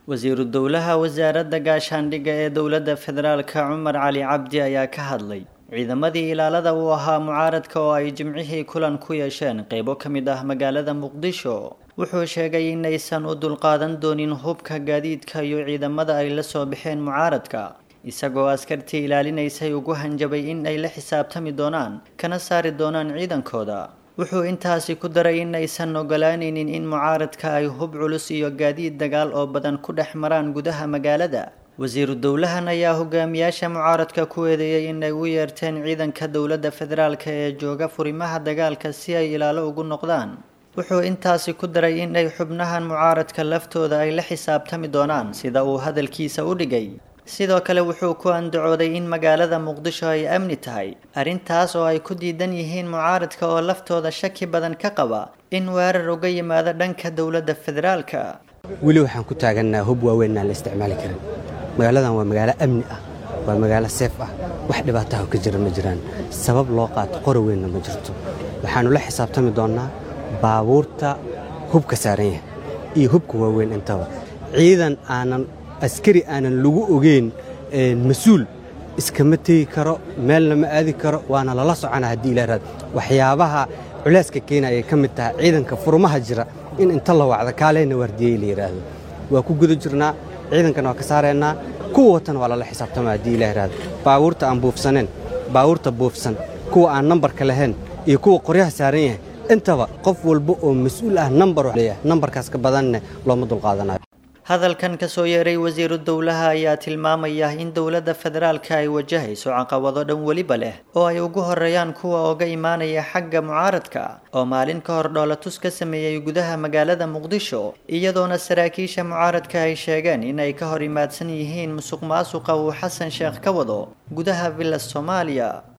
wasiiru dowlaha wasaaradda gaashaandhigga ee dowladda federaalka cumar cali cabdi ayaa ka hadlay ciidamadii ilaalada uu ahaa mucaaradka oo ay jimcihii kulan ku yeesheen qeybo ka mid ah magaalada muqdisho wuxuu sheegay inaysan u dulqaadan doonin hubka gaadiidka iyo ciidamada ay la soo baxeen mucaaradka isagoo askartii ilaalinaysay ugu hanjabay in ay la xisaabtami doonaan kana saari doonaan ciidankooda wuxuu intaasi ku daray in aysan ogolaanaynin in mucaaradka ay hub culus iyo gaadiid dagaal oo badan ku dhex maraan gudaha magaalada wasiiru dowlahan ayaa hogaamiyaasha mucaaradka ku eedeeyey inay u yeerteen ciidanka dowladda federaalka ee jooga furimaha dagaalka si ay ilaalo ugu noqdaan wuxuu intaasi ku daray in ay xubnahan mucaaradka laftooda ay la xisaabtami doonaan sida uu hadalkiisa u dhigay sidoo kale wuxuu ku andacooday in magaalada muqdisho ay amni tahay arrintaas oo ay ku diidan yihiin mucaaradka oo laftooda shaki badan ka qaba in weerar uga yimaado dhanka dowladda federaalka weli waxaan ku taagannaha hub waaweyn aan la isticmaali karin magaaladan waa magaalo amni ah waa magaalo seef ah wax dhibaataha ka jira ma jiraan sabab loo qaato qora weynna ma jirto waxaannu la xisaabtami doonnaa baabuurta hubka saaran yahay iyo hubka waaweyn intaba ciidan aanan askari aanan lagu ogeyn mas-uul iskama tegi karo meelna ma aadi karo waana lala socona haddii ilaaraad waxyaabaha culeyska keena ayay ka mid tahay ciidanka furmaha jira in inta la wacdo kaaleyna waardiyey la yidhaahdo waa ku guda jirnaa ciidankana waa ka saaraynaa kuwa watana waa lala xisaabtama haddii ila yidhaahdo baabuurta aan buufsaneen baabuurta buufsan kuwa aan nambarka lahayn iyo kuwa qoryaha saaran yahay intaba qof walba oo mas-uul ah nambar leeyahay nambarkaas ka badanne looma dulqaadanayo hadalkan kasoo yeeray wasiiru dowlaha ayaa tilmaamaya in dowladda federaalka ay wajahayso caqabado dhan weliba leh oo ay ugu horeeyaan kuwa oga imaanaya xagga mucaaradka oo maalin ka hor dhoolatus ka sameeyey gudaha magaalada muqdisho iyadoona saraakiisha mucaaradka ay sheegeen in ay ka hor imaadsan yihiin musuq maasuqa uu xasan sheekh ka wado gudaha villa soomaaliya